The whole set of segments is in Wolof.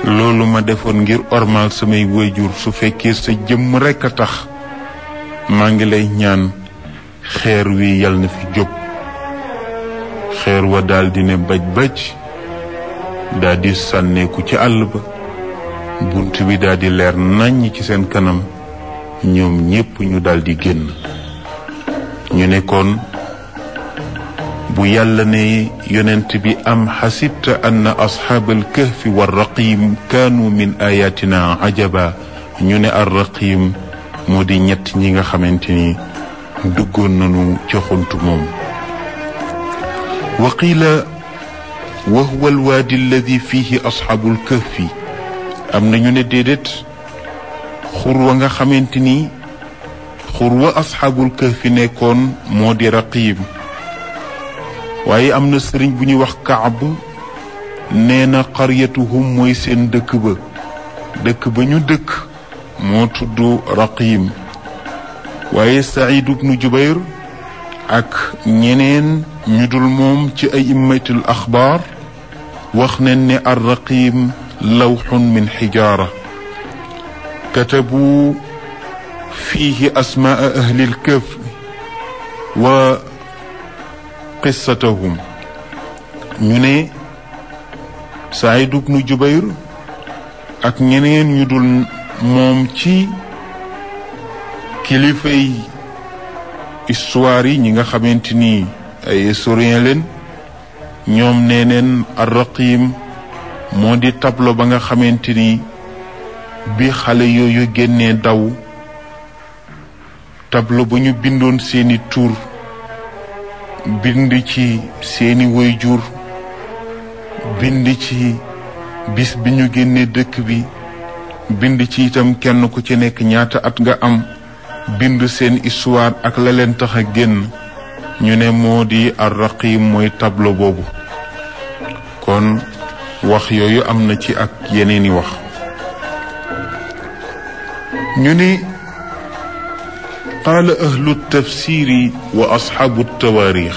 loolu ma defoon ngir ormal samay waajur su fekkee sa jëmm rekk a tax maa ngi lay ñaan xeer wi yal na fi jóg xeer wa daldi ne baj baj daldi sànneeku ci àll ba bunt bi daldi leer nàññ ci seen kanam ñoom ñépp ñu daldi génn ñu ne kon bu yàlla ne yonent bi am xasibta anna asxaabal kahfi wa raqim kaanu min ayatina ajaba ñu ne ar raqim moo di ñett ñi nga xamante ni duggoon nañu ca xunt moom wa qiila wa huwa alwaadi alladi fihi asxaabul kahfi am na ñu ne déedéet xur wa nga xamante ni xur wa asxaabul kahfi nekkoon moo di raqim waaye am na sëriñ bu ñuy wax kaab nee na qaryatuhum mooy seen dëkk ba dëkk ba ñu dëkk moo tudd raqim waaye saïd ibnu jubayr ak ñeneen ñu dul moom ci ay immatul axbaar wax nañ ne ar raqim lawxun min xijaara katabu fiihi asmaa ahlil kahf wa qissatahum ñu ne Saïd ibnu Jubayr ak ñeneen ñu dul moom ci kilifay histoire yi ñi nga xamante ni ay historien leen ñoom nee neen ar-Raqim moo di tableau ba nga xamante ni bi xale yooyu génnee daw tableau ba ñu bindoon seeni tur bind ci seeni waajur bind ci bis bi ñu génnee dëkk bi bind ci itam kenn ku ci nekk ñaata at nga am bind seen histoire ak la leen tax a génn ñu ne moo di ar-Raqim mooy tableau boobu kon wax yooyu am na ci ak yeneeni wax ñu ne qaala ahlu tafsiri wa asxaabu tawaarix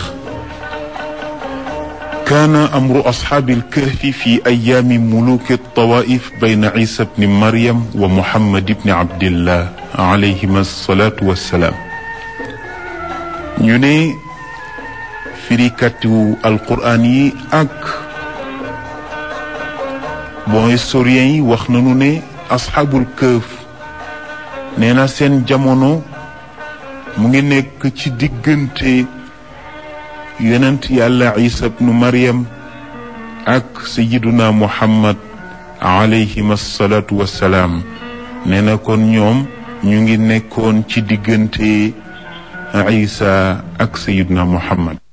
kaana amru asxaabi alkahfi fi ayaami muluki altawaif bayna isa bni maryam wa muhammad bni abdillah alayhima alsalatu wassalaam ñu ne firikatu alquraan yi ak bon historien yi wax nañu ne asxaabul kahf nee na seen jamono mu ngi nekk ci diggante yonent yàlla isa bnu maryam ak sayiduna muhammad alayhim asalaatu wassalaam nee na kon ñoom ñu ngi nekkoon ci diggante isa ak sayiduna muhammad